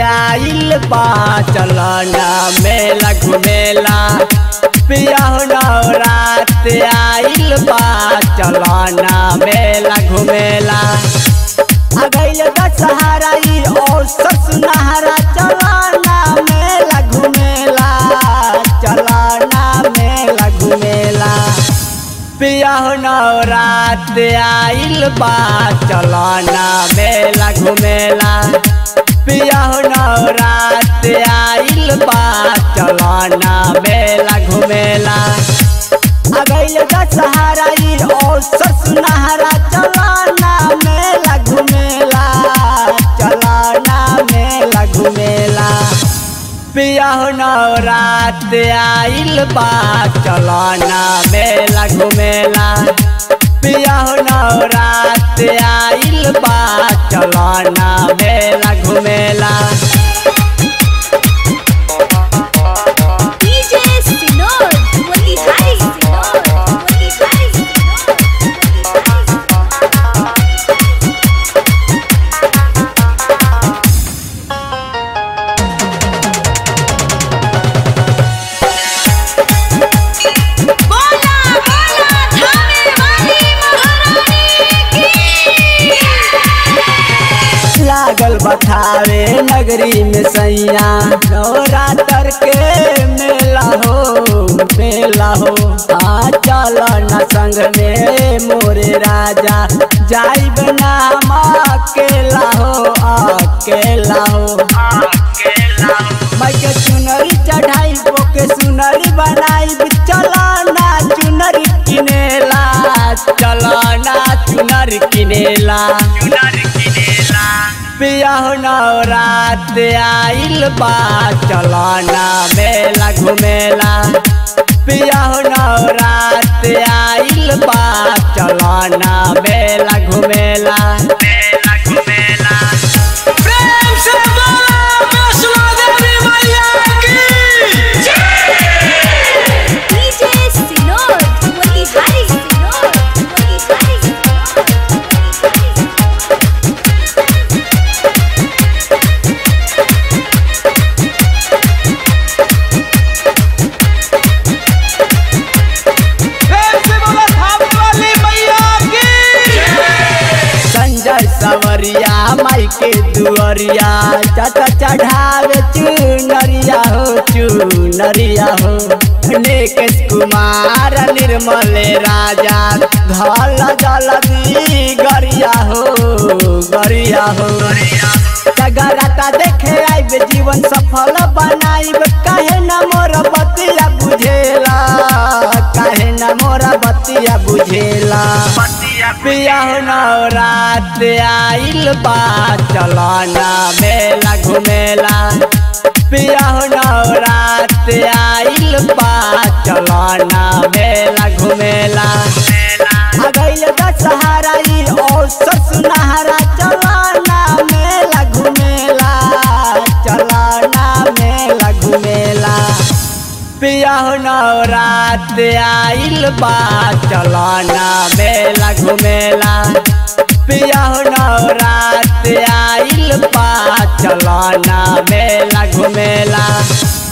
आइल बा चलना मेला घुमेला पिया हो नवरात आइल बा चलना मेला घुमेला आ गइल दशहरा ई औसत सुनहरा चलना मेला घुमेला चलना मेला घुमेला पिया हो नवरात आइल बा चलना मेला घुमेला पिया हो नवरात आइल बा चलना मेला घुमेला आ गइल दशहरा ई औसत सुनहरा चलना मेला घुमेला चलना मेला घुमेला पिया हो नवरात आइल बा चलना मेला घुमेला पिया हो नवरात आइल बा चलना मेला घुमेला DJ Sinor, Motihari Sinor, Motihari Sinor, Motihari Sinor. बोला बोला थाने वाली महारानी की लागल बखावे नगरी में सैया नवरात्र के मेला हो मेला हो आ चल न संग में मोरे राजा जाइब नाम अकेला हो अकेला हो मैं के चुनरी चढ़ाई के सुनरी बनाई चलाना चुनरी किनेला चलाना चुनरी किनेला पिया हो नवरात आइल बा चलना मेला घुमेला पिया हो नवरात आइल बा चलना मेला घुमेला प्रेम से बोला वैष्णो देवी मैया की DJ Sinor, Motihari Sinor, Motihari Sinor, Motihari प्रेम से बोला थाने वाली मैया की संजय सवरिया माई के दुअरिया चाचा चढ़ावे चुनरिया हो चुनरिया हो निकेश कुमार निर्मल राजा धल जलदी गरिया हो गरिया हो जगराता देखे आइब जीवन सफल बनाइब काहे न मोर बतिया बुझेला काहे न मोरा बतिया बुझेला पिया हो नवरात आइल बा चलना मेला घुमेला पिया हो नवरात आइल बा चलना मेला घुमेला आ गइल दशहरा ई औसत सुनहरा चलना मेला घुमेला चलना मेला घुमेला पिया हो नवरात आइल बा चलना मेला घुमेला पिया हो नवरात आइल बा चलना मेला घुमेला